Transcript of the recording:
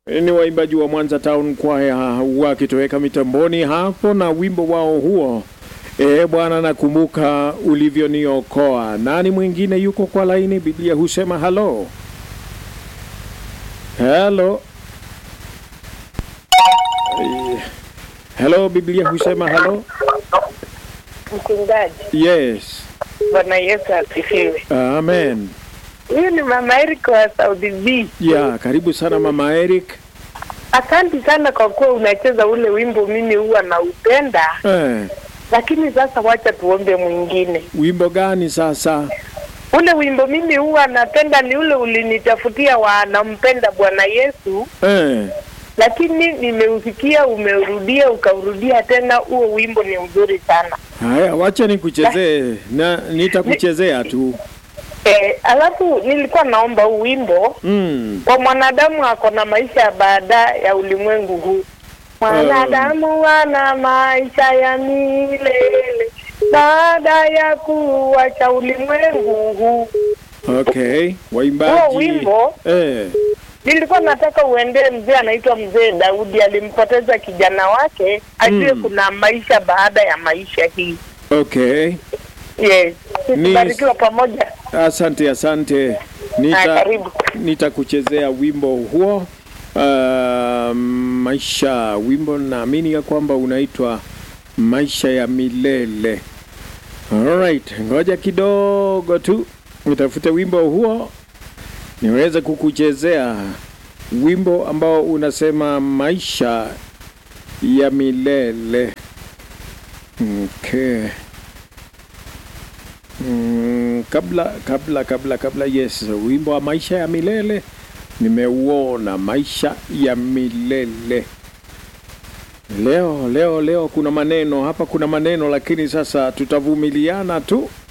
ni waimbaji wa Mwanza Town Choir wakitoweka mitamboni hapo na wimbo wao huo, e Bwana, nakumbuka ulivyoniokoa. Nani mwingine yuko kwa laini? Biblia husema halo halo Eh, halo, Biblia husema halo. Mchungaji, Yes, Bwana Yesu asifiwe. amen. Huyu ni mama Eric wa Saudi B. Ya, karibu sana mama Eric. Asante sana kwa kuwa unacheza ule wimbo, mimi huwa naupenda, Eh, lakini sasa wacha tuombe mwingine. wimbo gani sasa? Ule wimbo mimi huwa napenda ni ule ulinitafutia wa nampenda Bwana Yesu, Eh, lakini nimeusikia umeurudia ukaurudia tena. Huo wimbo ni mzuri sana. haya, wacha nikuchezee na nitakuchezea tu. Eh, alafu nilikuwa naomba huu wimbo Mm. kwa mwanadamu ako na maisha ya baada ya ulimwengu huu. Mwanadamu ana maisha ya milele baada ya kuwacha ulimwengu huu. Okay, Huo waimbaji. wimbo Eh, nilikuwa nataka uendee mzee anaitwa mzee Daudi, alimpoteza kijana wake, ajue Mm. kuna maisha baada ya maisha hii. okay. Yes, Ni- tubarikiwa pamoja. Asante, asante. Haya, Nita karibu. nitakuchezea wimbo huo. Uh, maisha, wimbo naamini ya kwamba unaitwa maisha ya milele. Alright, ngoja kidogo tu nitafute wimbo huo niweze kukuchezea wimbo ambao unasema maisha ya milele. Okay. Mm, kabla kabla kabla kabla, yes, wimbo wa maisha ya milele nimeuona, maisha ya milele. Leo leo leo kuna maneno hapa, kuna maneno lakini sasa tutavumiliana tu